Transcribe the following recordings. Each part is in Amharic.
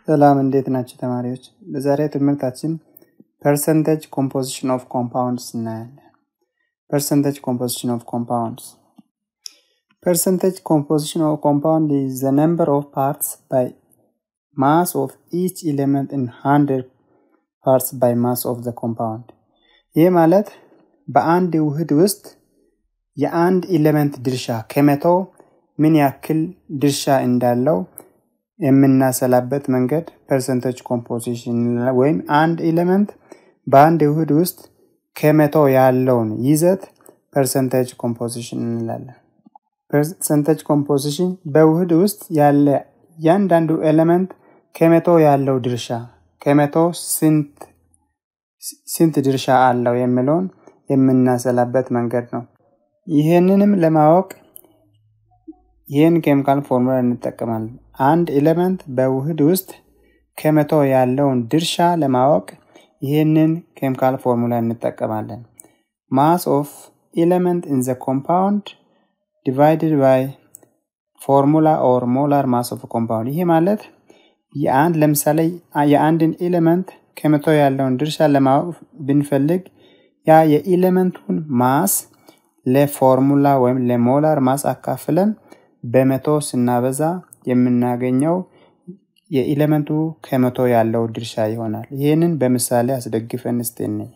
ሰላም እንዴት ናቸው ተማሪዎች? በዛሬ ትምህርታችን ፐርሰንቴጅ ኮምፖዚሽን ኦፍ ኮምፓውንድስ እናያለን። ፐርሰንቴጅ ኮምፖዚሽን ኦፍ ኮምፓውንድስ ፐርሰንቴጅ ኮምፖዚሽን ኦፍ ኮምፓውንድ ኢዝ ዘ ነምበር ኦፍ ፓርትስ ባይ ማስ ኦፍ ኢች ኤሌመንት ኢን ሃንድረድ ፓርትስ ባይ ማስ ኦፍ ዘ ኮምፓውንድ። ይህ ማለት በአንድ ውህድ ውስጥ የአንድ ኤሌመንት ድርሻ ከመቶ ምን ያክል ድርሻ እንዳለው የምናሰላበት መንገድ ፐርሰንቴጅ ኮምፖዚሽን ወይም አንድ ኤሌመንት በአንድ ውህድ ውስጥ ከመቶ ያለውን ይዘት ፐርሰንቴጅ ኮምፖዚሽን እንላለን። ፐርሰንቴጅ ኮምፖዚሽን በውህድ ውስጥ ያለ እያንዳንዱ ኤሌመንት ከመቶ ያለው ድርሻ ከመቶ ስንት ድርሻ አለው የሚለውን የምናሰላበት መንገድ ነው። ይህንንም ለማወቅ ይህን ኬሚካል ፎርሙላ እንጠቀማለን። አንድ ኤሌመንት በውህድ ውስጥ ከመቶ ያለውን ድርሻ ለማወቅ ይህንን ኬሚካል ፎርሙላ እንጠቀማለን። ማስ ኦፍ ኤሌመንት ኢን ዘ ኮምፓውንድ ዲቫይድድ ባይ ፎርሙላ ኦር ሞላር ማስ ኦፍ ኮምፓውንድ። ይሄ ማለት የአንድ ለምሳሌ የአንድን ኤሌመንት ከመቶ ያለውን ድርሻ ለማወቅ ብንፈልግ ያ የኤሌመንቱን ማስ ለፎርሙላ ወይም ለሞላር ማስ አካፍለን በመቶ ስናበዛ የምናገኘው የኤሌመንቱ ከመቶ ያለው ድርሻ ይሆናል። ይህንን በምሳሌ አስደግፈን እስቲ እንይ።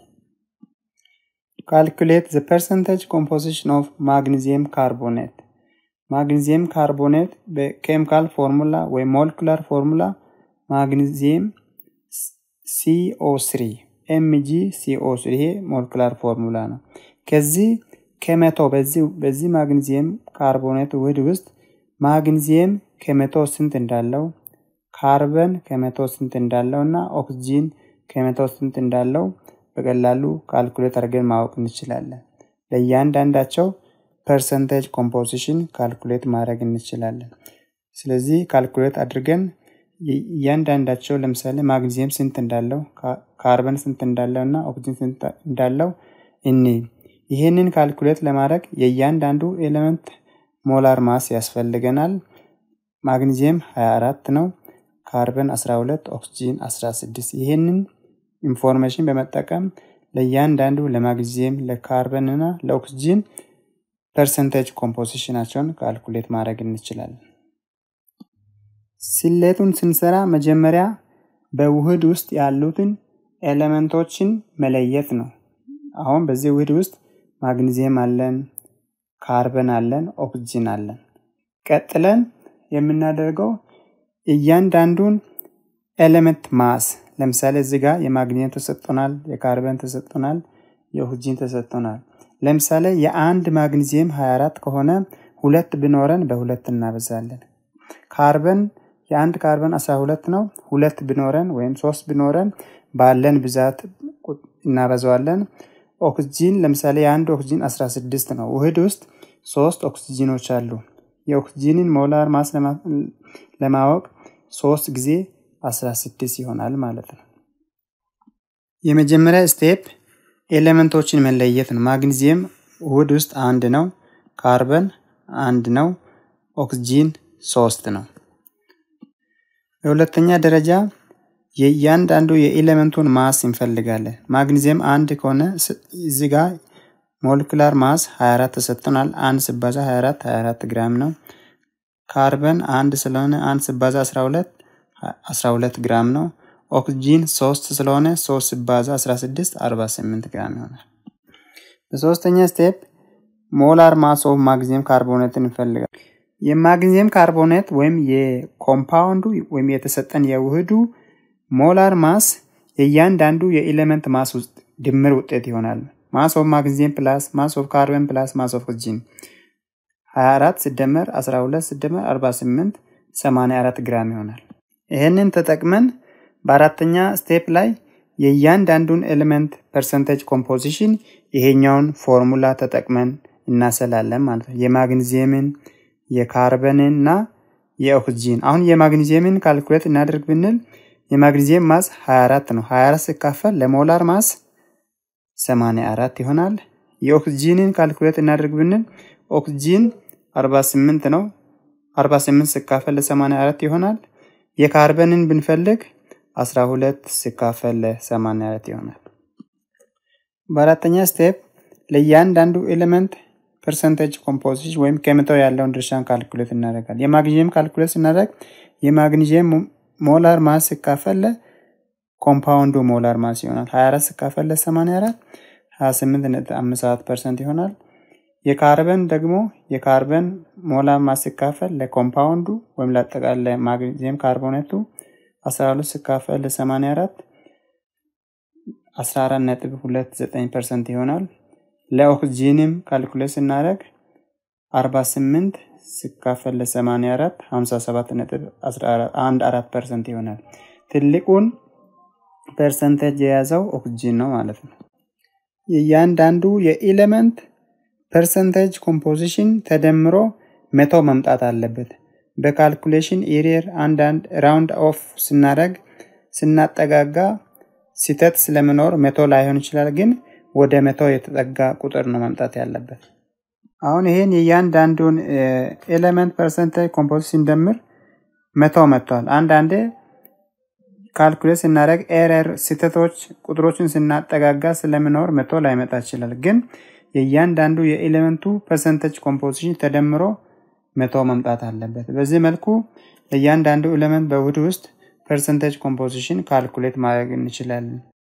ካልኩሌት ዘ ፐርሰንቴጅ ኮምፖዚሽን ኦፍ ማግኒዚየም ካርቦኔት። ማግኒዚየም ካርቦኔት በኬሚካል ፎርሙላ ወይም ሞለኩላር ፎርሙላ ማግኒዚየም ሲኦ3 ኤምጂ ሲኦ3 ይሄ ሞለኩላር ፎርሙላ ነው። ከዚህ ከመቶ በዚህ ማግኒዚየም ካርቦኔት ውህድ ውስጥ ማግኒዚየም ከመቶ ስንት እንዳለው ካርበን ከመቶ ስንት እንዳለው እና ኦክስጂን ከመቶ ስንት እንዳለው በቀላሉ ካልኩሌት አድርገን ማወቅ እንችላለን። ለእያንዳንዳቸው ፐርሰንቴጅ ኮምፖዚሽን ካልኩሌት ማድረግ እንችላለን። ስለዚህ ካልኩሌት አድርገን እያንዳንዳቸው ለምሳሌ ማግኒዚየም ስንት እንዳለው ካርበን ስንት እንዳለው እና ኦክስጂን ስንት እንዳለው እኒ ይህንን ካልኩሌት ለማድረግ የእያንዳንዱ ኤሌመንት ሞላር ማስ ያስፈልገናል። ማግኒዚየም 24 ነው፣ ካርበን 12፣ ኦክስጂን 16። ይህንን ኢንፎርሜሽን በመጠቀም ለእያንዳንዱ ለማግኒዚየም፣ ለካርበን እና ለኦክስጂን ፐርሰንቴጅ ኮምፖዚሽናቸውን ካልኩሌት ማድረግ እንችላለን። ስሌቱን ስንሰራ መጀመሪያ በውህድ ውስጥ ያሉትን ኤሌመንቶችን መለየት ነው። አሁን በዚህ ውህድ ውስጥ ማግኒዚየም አለን፣ ካርበን አለን፣ ኦክስጂን አለን። ቀጥለን የምናደርገው እያንዳንዱን ኤሌመንት ማስ ለምሳሌ እዚህ ጋር የማግኒየም ተሰጥቶናል፣ የካርበን ተሰጥቶናል፣ የኦክስጂን ተሰጥቶናል። ለምሳሌ የአንድ ማግኒዚየም 24 ከሆነ ሁለት ቢኖረን በሁለት እናበዛለን። ካርበን የአንድ ካርበን 12 ነው። ሁለት ቢኖረን ወይም ሶስት ቢኖረን ባለን ብዛት እናበዛዋለን። ኦክስጂን ለምሳሌ የአንድ ኦክስጂን 16 ነው። ውህድ ውስጥ ሶስት ኦክስጂኖች አሉ። የኦክስጂንን ሞላር ማስ ለማወቅ ሶስት ጊዜ 16 ይሆናል ማለት ነው። የመጀመሪያ ስቴፕ ኤሌመንቶችን መለየት ነው። ማግኒዚየም ውህድ ውስጥ አንድ ነው። ካርበን አንድ ነው። ኦክስጂን ሶስት ነው። በሁለተኛ ደረጃ የእያንዳንዱ የኤሌመንቱን ማስ እንፈልጋለን። ማግኒዚየም አንድ ከሆነ እዚ ጋ ሞለኩላር ማስ 24 ተሰጥቶናል። አንድ ስባዛ 24 24 ግራም ነው። ካርበን አንድ ስለሆነ አንድ ስባዛ 12 12 ግራም ነው። ኦክስጂን 3 ስለሆነ 3 ስባዛ 16 48 ግራም ይሆናል። በሶስተኛ ስቴፕ ሞላር ማስ ኦፍ ማግኒዚየም ካርቦኔትን እንፈልጋለን። የማግኒዚየም ካርቦኔት ወይም የኮምፓውንዱ ወይም የተሰጠን የውህዱ ሞላር ማስ የእያንዳንዱ የኤሌመንት ማስ ውስጥ ድምር ውጤት ይሆናል። ማስ ኦፍ ማግኒዚየም ፕላስ ማስ ኦፍ ካርበን ፕላስ ማስ ኦፍ ኦክስጂን 24 ሲደመር 12 ሲደመር 48 84 ግራም ይሆናል። ይህንን ተጠቅመን በአራተኛ ስቴፕ ላይ የእያንዳንዱን ኤሌመንት ፐርሰንቴጅ ኮምፖዚሽን ይሄኛውን ፎርሙላ ተጠቅመን እናሰላለን ማለት ነው። የማግኒዚየምን የካርበንን እና የኦክስጂን አሁን የማግኒዚየምን ካልኩሌት እናደርግ ብንል የማግኒዚየም ማስ 24 ነው። 24 ሲካፈል ለሞላር ማስ 84 ይሆናል። የኦክስጂንን ካልኩሌት እናደርግ ብንል ኦክስጂን 48 ነው። 48 ሲካፈል ለ84 ይሆናል። የካርበንን ብንፈልግ 12 ሲካፈል ለ84 ይሆናል። በአራተኛ ስቴፕ ለእያንዳንዱ ኤሌመንት ፐርሰንቴጅ ኮምፖዚሽን ወይም ከመቶ ያለውን ድርሻን ካልኩሌት እናደርጋለን። የማግኒዥየም ካልኩሌት ስናደርግ የማግኒዥየም ሞላር ማስ ሲካፈል ኮምፓውንዱ ሞላር ማስ ይሆናል። 24 ሲካፈል ለ84 28.57 ፐርሰንት ይሆናል። የካርበን ደግሞ የካርበን ሞላር ማስ ሲካፈል ለኮምፓውንዱ ወይም ለአጠቃላይ ማግኒዚየም ካርቦኔቱ 12 ሲካፈል ለ84 14.29 ፐርሰንት ይሆናል። ለኦክሲጂንም ካልኩሌት ስናደርግ 48 ሲካፈል ለ84 57.14 ፐርሰንት ይሆናል። ትልቁን ፐርሰንቴጅ የያዘው ኦክሲጂን ነው ማለት ነው። የእያንዳንዱ የኤሌመንት ፐርሰንቴጅ ኮምፖዚሽን ተደምሮ መቶ መምጣት አለበት። በካልኩሌሽን ኤሪየር አንዳንድ ራውንድ ኦፍ ስናደርግ ስናጠጋጋ ሲተት ስለምኖር መቶ ላይሆን ይችላል፣ ግን ወደ መቶ የተጠጋ ቁጥር ነው መምጣት ያለበት። አሁን ይሄን የእያንዳንዱን ኤሌመንት ፐርሰንቴጅ ኮምፖዚሽን ስንደምር መቶ መጥቷል። አንዳንዴ ካልኩሌት ስናደርግ ኤረር ስህተቶች ቁጥሮችን ስናጠጋጋ ስለምኖር መቶ ላይመጣ ይችላል። ግን የእያንዳንዱ የኤሌመንቱ ፐርሰንቴጅ ኮምፖዚሽን ተደምሮ መቶ መምጣት አለበት። በዚህ መልኩ ለእያንዳንዱ ኤሌመንት በውህድ ውስጥ ፐርሰንቴጅ ኮምፖዚሽን ካልኩሌት ማድረግ እንችላለን።